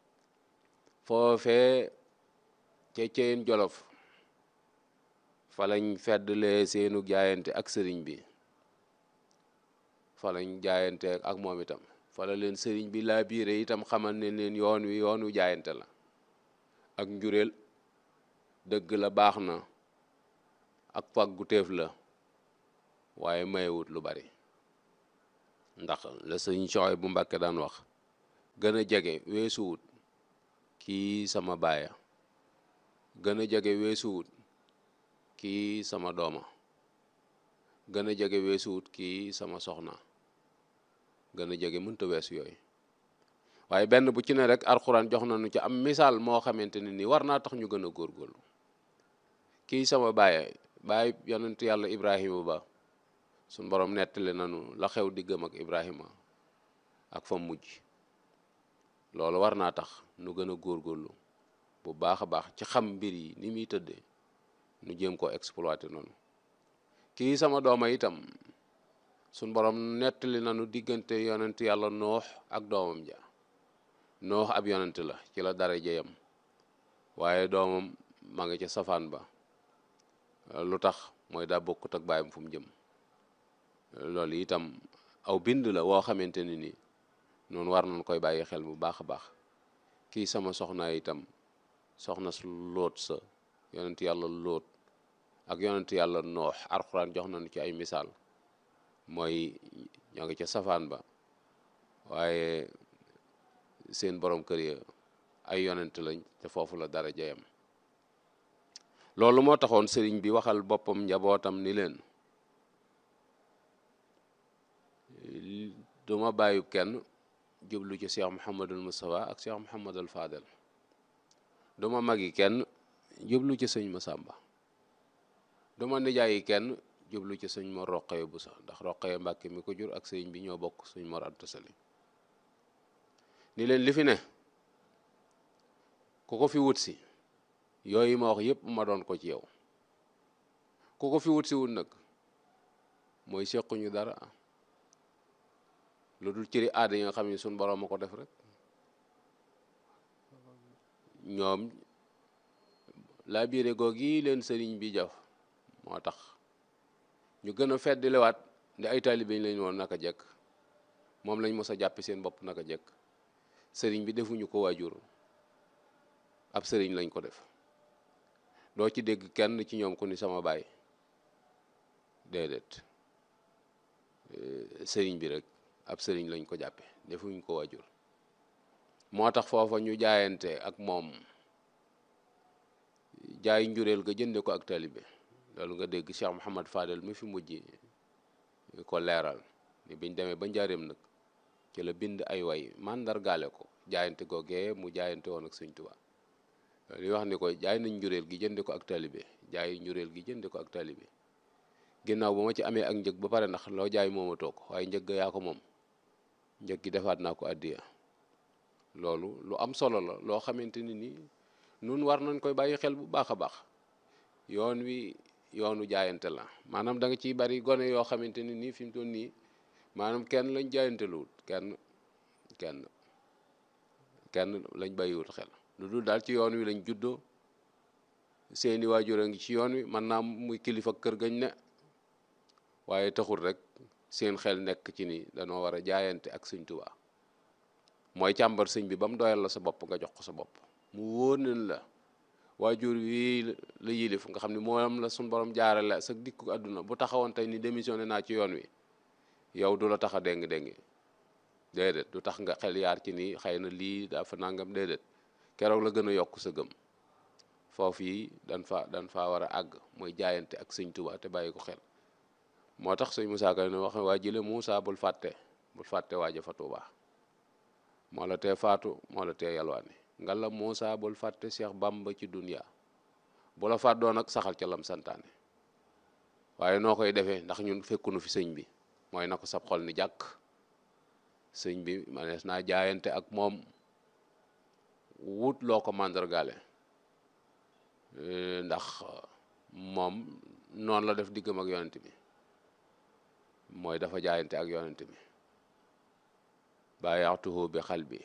foofee ca Ceyeen Jolof fa lañ feddlee seenu jaayante ak sëriñ bi fa lañ jaayante ak moom itam fa la leen sëriñ bi laa biire itam xamal ne leen yoon wi yoonu jaayante la ak njureel dëgg la baax na ak pàggu téef la waaye mayewut lu bari ndax la sëñ Soxay bu Mbàkke daan wax gën a jege weesuwut kii sama baaya gën a jege weesuwut kii sama dooma gën a jege weesuwut kii sama soxna gën a jege mënta weesu yooyu waaye benn bu ci ne rek alxuraan jox nañu ci am misaal moo xamante ne ni war naa tax ñu gën a góorgóorlu kii sama baay baay yonent yàlla Ibrahima ba suñ borom nettali nañu la xew diggam ak Ibrahima ak fa mujj loolu war naa tax nu gën a góorgóorlu bu baax a baax ci xam mbir yi ni muy tëddee nu jéem koo exploité noonu kii sama dooma itam suñ borom nettali nañu diggante yonent yàlla noox ak doomam ja noox ab yonent la ci la dara jeyam waaye doomam ma nga ca safaan ba lu tax mooy daa bokkut ak baayam fu mu jëm loolu itam aw bind la woo xamante ni nii noonu war nañ koy bàyyi xel bu baax a baax kii sama soxna itam soxna su lóot sa yonent yàlla lóot ak yonent yàlla noox alxuraan jox nañu ci ay misaal mooy ñoo ngi ca safaan ba waaye seen borom kër ya ay yonent lañ te foofu la dara jeyam loolu moo taxoon sëriñ bi waxal boppam njabootam ni leen duma bàyyi kenn jublu ci Cheikh Mouhamadul Moustapha ak Cheikh Mouhamadul Fadel duma magi kenn jublu ci sëñ Masamba duma nijaayi kenn jublu ci sëñ Mor Roqaya bu sax ndax Roqaya Mbàkke mi ko jur ak sëñ bi ñoo bokk sëñ Mor Anta Sali ni leen li fi ne ku ko fi wut si yooyu ma wax yépp ma doon ko ci yow ku ko fi wut si wut nag mooy sequñu dara lu dul cëri aada yi nga xam ne suñ borom ma ko def rek ñoom laa biire goog yi leen sëriñ bi jaf moo tax ñu gën a feddliwaat ndi ay taalibe lañ woon naka jekk moom lañ mos a jàppe seen bopp naka jekk sëriñ bi defuñu ko waajur ab sëriñ lañ ko def doo ci dégg kenn ci ñoom ku ni sama baay déedéet sëriñ bi rek ab sëriñ lañ ko jàppe defuñ ko waajur moo tax foofa ñu jaayante ak moom jaay njureel ga jënde ko ak talibe loolu nga dégg Cheikh Mouhamad Fadel mi fi mujj ko leeral ni biñ demee ba njaareem nag ci la bind ay way màndargaale ko jaayante googee mu jaayante woon ak Sëñ Tuubaa li wax ni ko jaay nañ njureel gi jënde ko ak talibe jaay njureel gi jënde ko ak talibe ginnaaw ba ma ci amee ak njëg ba pare ndax loo jaay moomatoo ko waaye njëg yaa ko moom njëg gi defaat naa ko addiya loolu lu am solo la loo xamante ni nii nun war nañ koy bàyyi xel bu baax a baax yoon wi yoonu jaayante la maanaam da nga ciy bari gone yoo xamante ni nii fi mu toll nii maanaam kenn lañ jaayante luwut kenn kenn kenn lañ bàyyiwut xel lu dul daal ci yoon wi lañ juddoo seeni waajur a ngi ci yoon wi man naa muy kilifa kër gañ ne waaye taxul rek seen xel nekk ci ni danoo war a jaayante ak sëñ Tuubaa mooy càmbar sëñ bi ba mu doyal la sa bopp nga jox ko sa bopp mu wóor nañ la waajur wi la yilif nga xam ne moom la suñ borom jaarale sa dikku àdduna bu taxawoon tey ni démissionné naa ci yoon wi yow du la tax a déng déngi déedéet du tax nga xel yaar ci ni xëy na lii daa fa nangam déedéet keroog la gën a yokk sa gëm foofu yi dan fa dan faa war a àgg mooy jaayante ak sëñ Tuubaa te bàyyi ko xel moo tax sëñ Moussa Ka ne wax waa jële Moussa bul fàtte bul fàtte waaja fa Tuubaa moo la tee faatu moo la tee yalwaani nga la Muusa bul fàtte Cheikh Bamba ci dunya bu la fàddoo nag saxal ca lam santaane waaye noo koy defee ndax ñun fekkunu fi sëñ bi mooy na ko sab xol ni jàkk sëñ bi manees naa jaayante ak moom wut loo ko màndargaale ndax moom noonu la def diggam ak yonent bi mooy dafa jaayante ak yonent bi bàyyaxtuhu bi xal bi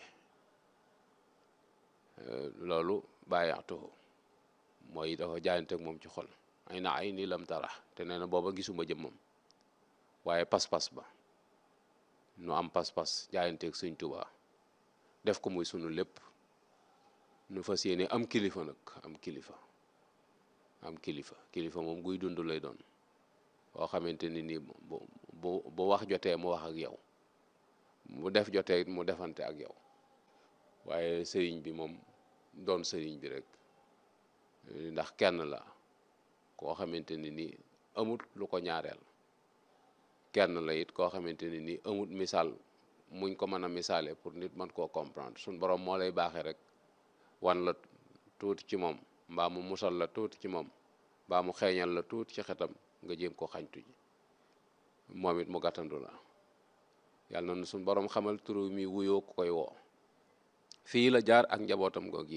loolu bàyyaxtuhu mooy dafa jaayante ak moom ci xol ay na ay nii lam tara te nee na booba gisuma jëmmam waaye pas-pas ba nu am pas-pas jaayanteeg sëñ Tuubaa def ko muy sunu lépp nu fas yéene am kilifa nag am kilifa am kilifa kilifa moom guy dund lay doon boo xamante ni nii bu bu bu wax jotee mu wax ak yow mu def jotee mu defante ak yow waaye sëriñ bi moom doon sëriñ bi rek ndax kenn la koo xamante ni nii amut lu ko ñaareel kenn la it koo xamante ni nii amut misaal muñ ko mën a misaale pour nit mën koo comprendre suñ borom moo lay baaxee rek wan la tuuti ci moom mbaa mu musal la tuuti ci moom mbaa mu xeeñal la tuuti ci xetam nga jéem ko xañtu ji moom it mu gàttandu la yàlla na suñ borom xamal turu mi wuyoo ku koy woo fii la jaar ak njabootam goog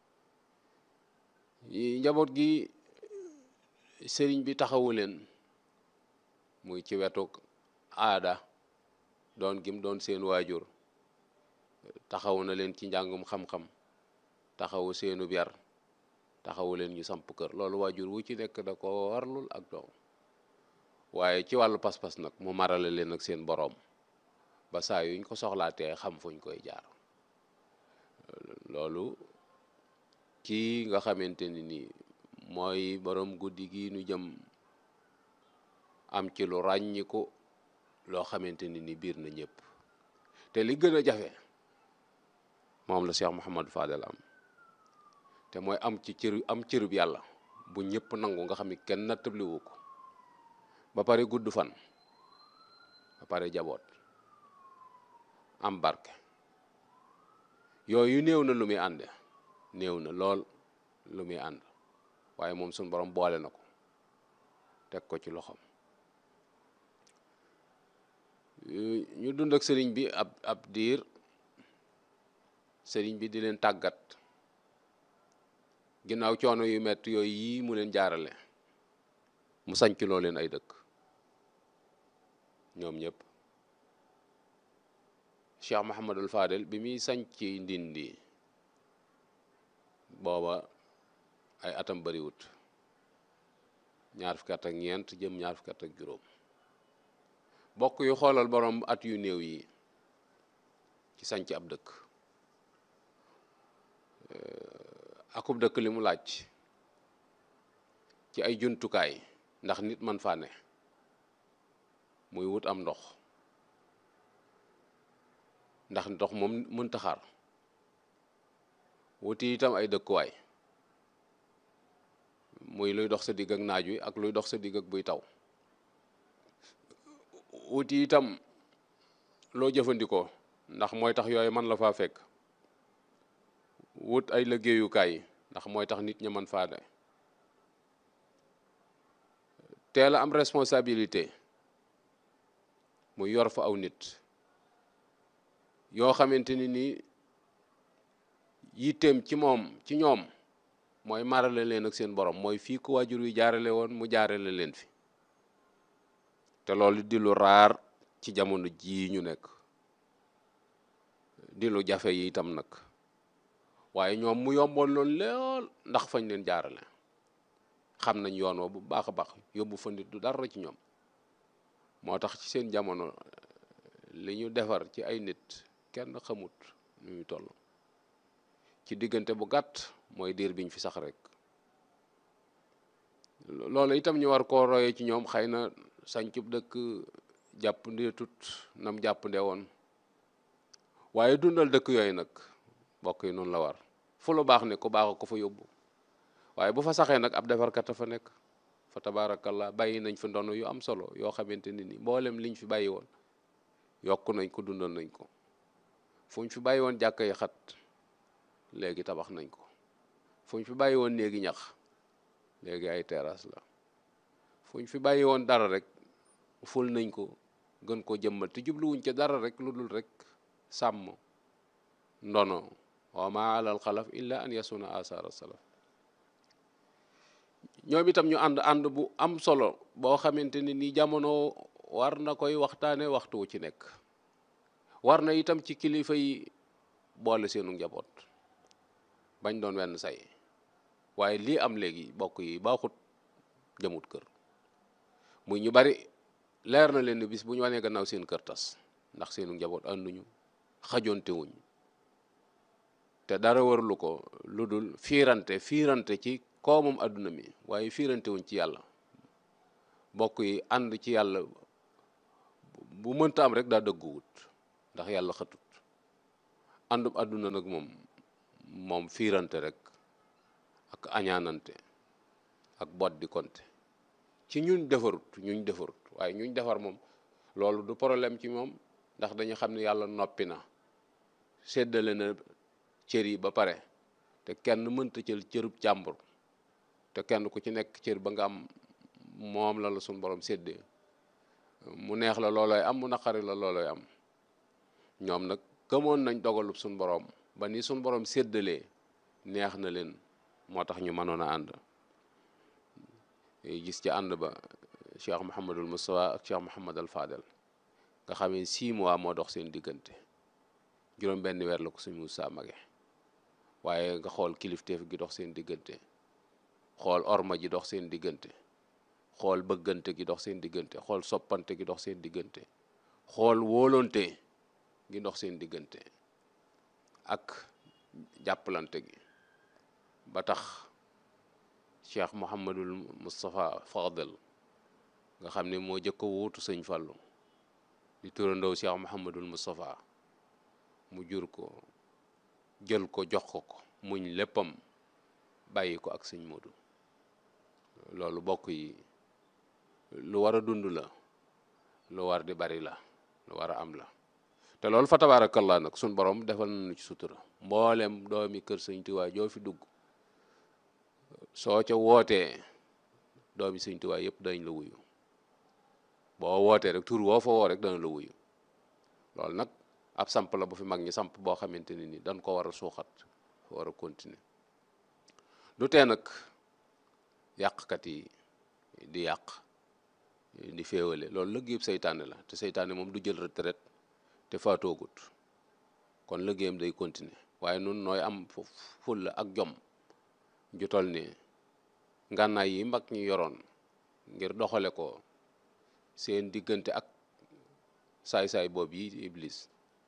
yi njaboot gi sëriñ bi taxawu leen muy ci wetu aada doon gim doon seen waajur taxawu na leen ci njàngum xam-xam taxawu seenu yar taxawu leen ñu samp kër loolu waajur wu ci nekk da ko warlul ak doom waaye ci wàllu pas-pas nag mu marale leen ak seen boroom ba saa yuñ ko soxlaatee xam fuñ koy jaar loolu kii nga xamante ni nii mooy boroom guddi gi nu jëm am ci lu ràññiku loo xamante ni ni biir na ñëpp te li gën a jafe moom la Cheikh Mouhamadou Fadel am te mooy am ci cër am cërub yàlla bu ñëpp nangu nga xam ni kenn nattabliwu ko ba pare gudd fan ba pare jaboot am barke yooyu néew na lu muy ànde néew na lool lu muy ànd waaye moom suñ borom boole na ko teg ko ci loxoom ñu dund ak sëriñ bi ab ab diir sëriñ bi di leen tàggat ginnaaw coono yu metti yooyu yii mu leen jaarale mu sanc loo leen ay dëkk ñoom ñëpp Cheikh Mouhamadul Fadel bi muy sanc ndindi booba ay atam bariwut ñaar fukki at ak ñeent jëm ñaar fukki at ak juróom bokk yu xoolal borom at yu néew yi ci sanc ab dëkk akub dëkk li mu laaj ci ay jumtukaay ndax nit man faa ne muy wut am ndox ndax ndox moom mënta xaar wuti itam ay dëkkuwaay muy luy dox sa digg ak naaj wi ak luy dox sa digg ak buy taw wuti itam loo jëfandikoo ndax mooy tax yooyu man la faa fekk wut ay liggéeyukaay ndax mooy tax nit ña man faa ne teel a am responsabilité mu yor fa aw nit yoo xamante ni nii yitteem ci moom ci ñoom mooy marale leen ak seen borom mooy fii ko waajur wi jaarale woon mu jaarale leen fi te loolu di lu raar ci jamono jii ñu nekk di lu jafe yi itam nag waaye ñoom mu yomboon loolu lool ndax fañ leen jaarale xam nañ yoon wa bu baax a baax yóbbu fa nit du dara ci ñoom moo tax ci seen jamono li ñu defar ci ay nit kenn xamut nu ñu toll ci diggante bu gàtt mooy diir biñ fi sax rek loolu itam ñu war koo royee ci ñoom xëy na sañcub dëkk jàpp ndee tut nam jàpp nde woon waaye dundal dëkk yooyu nag mbokk yi noonu la war fu lu baax ne ku baax ko fa yóbbu waaye bu fa saxee nag ab defarkat a fa nekk fa tabaarakallah bàyyi nañ fi ndono yu am solo yoo xamante ni ni mboolem liñ fi bàyyi woon yokk nañ ko dundal nañ ko fu ñu fi bàyyi woon jàkka yi xat léegi tabax nañ ko fu ñu fi bàyyi woon néegi ñax léegi ay terrasse la fu ñu fi bàyyi woon dara rek ful nañ ko gën ko jëmmal te jubluwuñ ca dara rek lu dul rek sàmm ndono wa ma alal xalaf illa an yasuna asara salaf ñoom itam ñu ànd ànd bu am solo boo xamante ni ni jamono war na koy waxtaane waxtu wu ci nekk war na itam ci kilifa yi boole seenu njaboot bañ doon wenn say waaye lii am léegi bokk yi baaxut jëmut kër muy ñu bari leer na leen ni bis bu ñu wanee gannaaw seen kër tas ndax seenu njaboot ànduñu xajonte wuñ te dara warulu ko lu dul fiirante fiirante ci koomam àdduna mi waaye fiirante wuñ ci yàlla bokk yi ànd ci yàlla bu mënta am rek daa dëgguwut ndax yàlla xëtut àndub àdduna nag moom moom fiirante rek ak añaanante ak bot di konte ci ñuñ defarut ñuñ defarut waaye ñuñ defar moom loolu du problème ci moom ndax dañu xam ne yàlla noppi na séddale na cër yi ba pare te kenn mënta jël cërub jàmbur te kenn ku ci nekk cër ba nga am moom la la suñ borom séddee mu neex la loolooy am mu naqari la loolooy am ñoom nag gëmoon nañ dogalub suñ borom ba ni suñ borom séddalee neex na leen moo tax ñu mënoon a ànd gis ci ànd ba Cheikh Mouhamadul Moustapha ak Cheikh Mouhamadul Fadel nga xam ne six mois moo dox seen diggante juróom benn weer la ko suñu Moussa mage waaye nga xool kilifteef gi dox seen diggante xool orma ji dox seen diggante xool bëggante gi dox seen diggante xool soppante gi dox seen diggante xool wóolonte gi dox seen diggante ak jàppalante gi ba tax cheikh Mouhamadul Moustapha Fadel nga xam ne moo jëkk a wuutu sëñ Fallou di turandoo cheikh Mouhamadul Moustapha mu jur ko jël ko jox ko ko muñ léppam bàyyi ko ak sëñ Modou loolu bokk yi lu war a dund la lu war di bari la lu war a am la te loolu fa tabaarakallaa nag suñ borom defal nañu ci sutura mboolem doomi kër sëñ Tuubaa joo fi dugg soo ca wootee doomi sëñ Tuubaa yëpp dañ la wuyu boo wootee rek tur woo fa woo rek dana la wuyu loolu nag ab samp la bu fi mag ñi samp boo xamante ne ni dañ ko war a suuxat war a continuer du tee nag yàqkat yi di yàq di féewale loolu lëggéeyam seytaane la te seytaane moom du jël retraite te faatoogut kon lëggéeyam day continuer waaye nun nooy am fulla ak jom ju tol ni ngànnaay yi mag ñi yoroon ngir doxale ko seen diggante ak saay-saay boobu yi iblis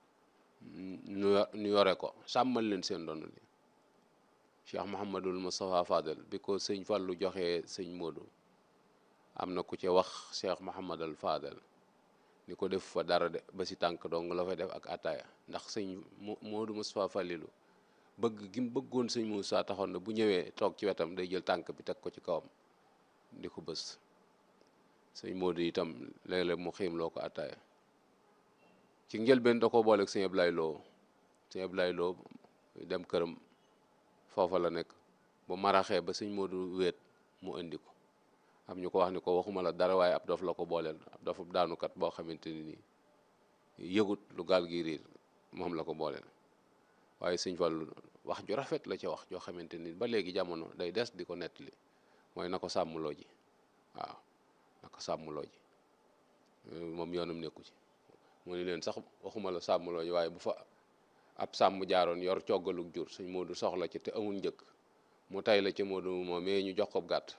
ñu yore ko sàmmal leen seen doon li cheikh Mouhamadul Moustapha Fadel bi ko sëñ Fallou joxee sëñ Modou am na ku ci wax cheikh Mouhamadul Fadel ni ko def fa dara de ba si tànk dong la fay def ak ataaya ndax sëñ Modou Moustapha Fallilu bëgg gi mu bëggoon sëñ Moussa taxoon na bu ñëwee toog ci wetam day jël tànk bi teg ko ci kawam di ko bës sëñ Modou itam léeg-léeg mu xiim loo ko ataaya ci njëlbeen da ko booleeg sëñ Ablaye Lo sëñ Ablaye Lo dem këram foofa la nekk bu maraxee ba sëñ Modou wéet mu indi ko am ñu ko wax ni ko waxuma la dara waaye ab dof la ko booleel ab dof daanukat boo xamante ni nii yëgut lu gaal gi riir moom la ko booleel waaye sëñ Fallu wax ju rafet la ca wax joo xamante ni ba léegi jamono day des di ko nettali mooy na ko sàmmloo ji waaw na ko sàmmloo ji moom yoonam nekku ci mu ni leen sax waxuma la sàmmloo ji waaye bu fa ab sàmm jaaroon yor coggaluk jur sëñ Moodu soxla ci te amul njëkk mu tay la ci Moodu moom mais ñu jox ko gàtt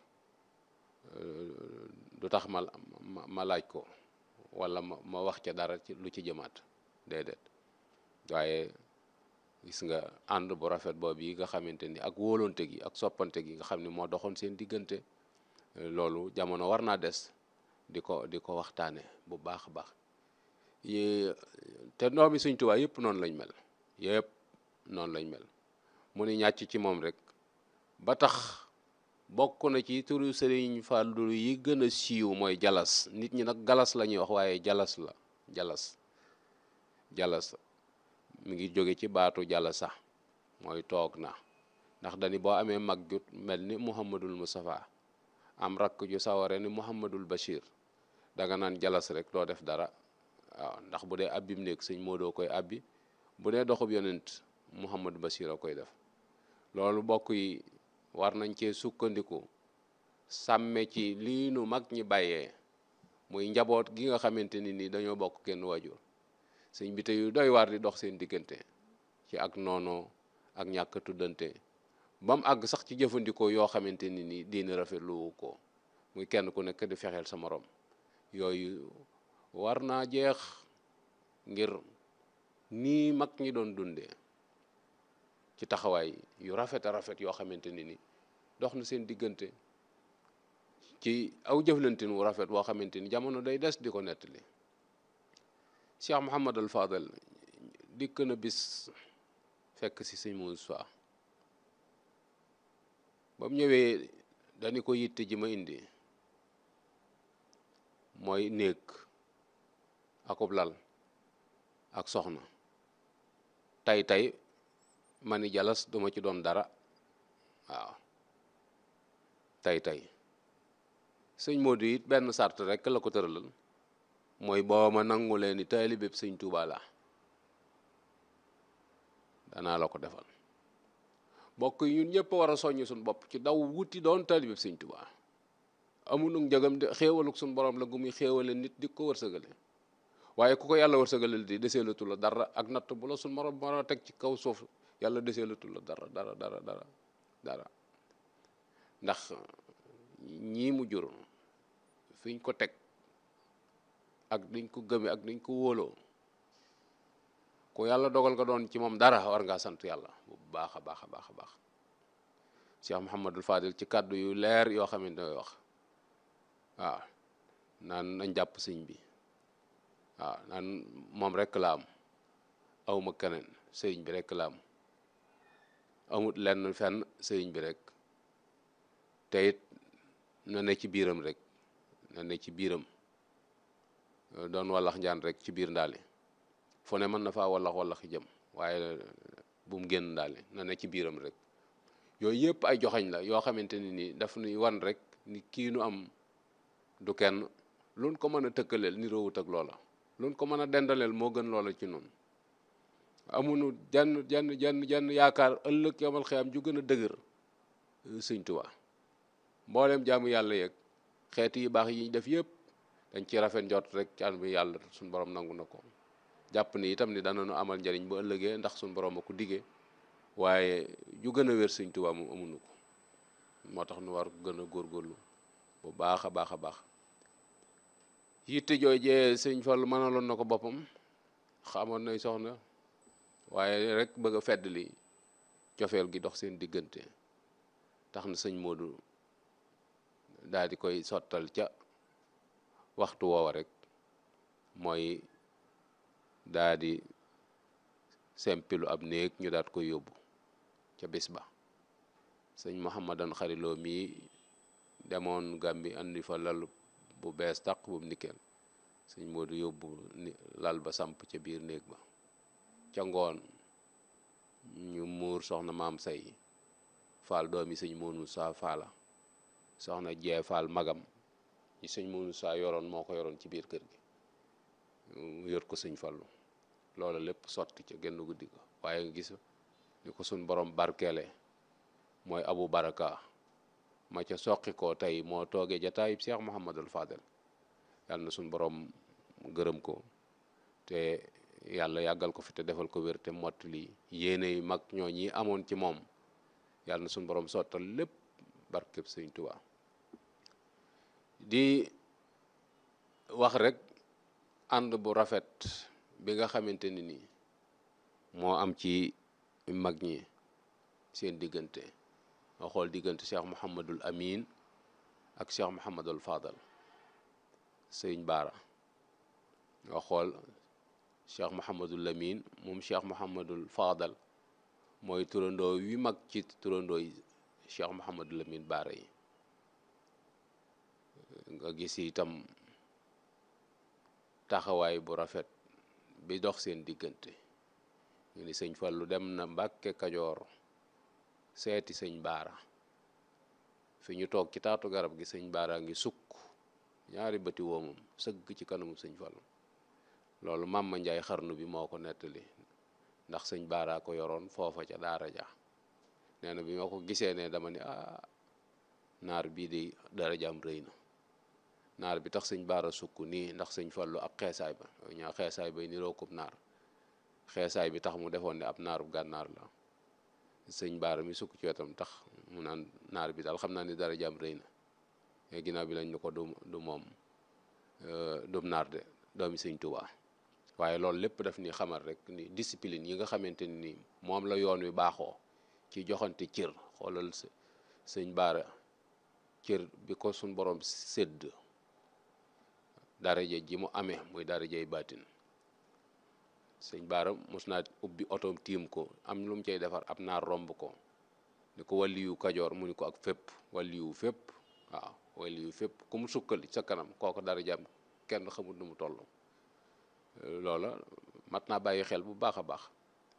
du tax ma ma laaj ko wala ma ma wax ca dara ci lu ci jëmaat déedéet waaye gis nga ànd bu rafet boobu yi nga xamante ni ak wóolonte gi ak soppante gi nga xam ne moo doxoon seen diggante loolu jamono war naa des di ko di ko waxtaane bu baax a baax te doomi Sëñ Tuubaa yëpp noonu lañ mel yëpp noonu lañ mel mu ni ñàcc ci moom rek ba tax bokk na ci turu Sëriñ Fallu yi gën a siiw mooy jalas nit ñi nag galas la ñuy wax waaye jalas la jalas jalas mi ngi jóge ci baatu jàll sax mooy toog na ndax dani boo amee mag ju mel ni muhammadul mustafa am rakk ju saware ni muhammadul bashir danga naan jalas rek doo def dara waaw ndax bu dee abbim néeg sëñ moo doo koy abbi bu dee doxub yonent muhammadu bashir a koy def loolu bokk yi war nañ cee sukkandiku sàmme ci lii nu mag ñi bàyyee muy njaboot gi nga xamante ni nii dañoo bokk kenn waajur sëñ bi te yu doy waar di dox seen diggante ci ak noonoo ak ñàkk tuddante ba mu àgg sax ci jëfandikoo yoo xamante ni nii diine rafetlu ko muy kenn ku nekk di fexeel sa morom yooyu war naa jeex ngir nii mag ñi doon dundee ci taxawaay yu rafet a rafet yoo xamante ni ni dox na seen diggante ci aw jëflantin wu rafet woo xamante ni jamono day des di ko nettali Cheikh Mouhamad al Fadal dikk na bis fekk si sëñ Moussa ba mu ñëwee dañu ko yitte ji ma indi mooy néeg akub lal ak soxna tay tay ma ni jalas duma ci doon dara waaw tay tay sëñ Modou it benn sart rek la ko tëralal mooy boo ma nangu leen ni taalibe sëñ Tuuba la danaa la ko defal bokk yi ñun ñëpp war a soññ suñu bopp ci daw wuti doon taalibe sëñ Tuuba amunu njëgam de xéewaluk suñu borom la gu muy xéewale nit di ko wërsëgale waaye ku ko yàlla wërsëgalal di deseelatu la dara ak natt bu la suñu borom war a teg ci kaw suuf yàlla deseelatu la dara dara dara dara dara ndax ñii mu jur fiñ ko teg ak diñ ko gëme ak diñ ko wóoloo ku yàlla dogal nga doon ci moom dara war ngaa sant yàlla bu baax a baax a baax a baax Cheikh Mouhamadul Fadil ci kàddu yu leer yoo xam ne day wax waaw naan nañ jàpp sëñ bi waaw naan moom rek la am awma keneen sëriñ bi rek la am amut lenn fenn sëriñ bi rek te it na ne ci biiram rek na ne ci biiram doon wallax njaan rek ci biir ndaali fu ne mën na faa wallax wallaxi jëm waaye bu mu génn ndaali na ne ci biiram rek yooyu yëpp ay joxañ la yoo xamante ni nii daf nuy wan rek ni kii nu am du kenn luñ ko mën a tëkkaleel ni roowut ak loola luñ ko mën a dendaleel moo gën loola ci noonu amunu jenn jenn jenn jenn yaakaar ëllëg yomal xiyam ju gën a dëgër sëñ Tuubaa mboolem jaamu yàlla yeeg xeeti yi baax yi ñu def yëpp dañ ci rafet njort rek ci an bi yàlla suñ borom nangu na ko jàpp ni itam ni dana nu amal njariñ bu ëllëgee ndax suñ borom a ko diggee waaye ju gën a wér sëñ Tuubaa moom amuñu ko moo tax nu war ko gën a góorgóorlu bu baax a baax a baax yitte joojee sëñ Fallu mënaloon na ko boppam xamoon nay soxna waaye rek bëgg a fedd li cofeel gi dox seen diggante tax na sëñ Modou daal di koy sottal ca waxtu woowa rek mooy daa di sempilu ab néeg ñu daat koy yóbbu ca bis ba sëñ Mouhamadan xariloo mii demoon Gàmbi andi fa lal bu bees tàq bu mu nikkeel sëñ Modou yóbbu ni lal ba samp ca biir néeg ba ca ngoon ñu muur soxna maam say faal doomi sëñ Moonu saa faala soxna jee faal magam ñi sëñ Moonu saa yoroon moo ko yoroon ci biir kër gi yor ko sëñ Fallu loola lépp sotti ca genn guddi ko waaye nga gis ni ko suñ borom barkeele mooy abu baraka ma ca soqi ko tey moo toogee jataayib Cheikh Mouhamadul Fadel yàlla na suñ borom gërëm ko te yàlla yàggal ko fi te defal ko wér te mottali yéene yi mag ñoo ñi amoon ci moom yàlla na suñ borom sottal lépp barkeb sëñ Tuubaa di wax rek ànd bu rafet bi nga xamante ni nii moo am ci mag ñi seen diggante nga xool diggante Cheikh Mouhamadul Amin ak Cheikh Mouhamadul Fadal sëñ Baara nga xool Cheikh Mouhamadul Amin moom Cheikh Mouhamadul Fadal mooy turandoo wi mag ci turandoo yi Cheikh Mouhamadul Amin Baara yi nga gis itam taxawaay bu rafet bi dox seen diggante ñu ni sëñ Fallu dem na Mbàkke Kajoor seeti sëñ Baara fi ñu toog ci taatu garab gi sëñ Baara ngi sukk ñaari bëti woomam sëgg ci kanamu sëñ Fallu loolu Mamma Njaay xarnu bi moo ko nettali ndax sëñ Baara ko yoroon foofa ca daara ja nee na bi ma ko gisee ne dama ni ah naar bii de darajaam rëy na naar bi tax sëñ Baara sukk nii ndax sëñ Fallu ak xeesaay ba ñaa xeesaay bay niroo kub naar xeesaay bi tax mu defoon ne ab naaru gànnaar la sëñ Baara mi sukk ci wetam tax mu naan naar bi daal xam naa ni darajaam rëy na mais ginnaaw bi lañ ne ko du du moom dum naar de doomi sëñ Tuubaa waaye loolu lépp daf ni xamal rek ni discipline yi nga xamante ni moom la yoon wi baaxoo ci joxante cër xoolal sëñ Baara cër bi ko suñ borom sédd daraja ji mu amee muy darajay baatin sëñ Baara mos naa ubbi otoom tiim ko am lu mu cay defar ab naar romb ko ni ko waliyu kajoor mu ni ko ak fépp waliyu fépp waaw waliyu fépp ku mu sukkal sa kanam kooku darajaam kenn xamul nu mu toll loola mat naa bàyyi xel bu baax a baax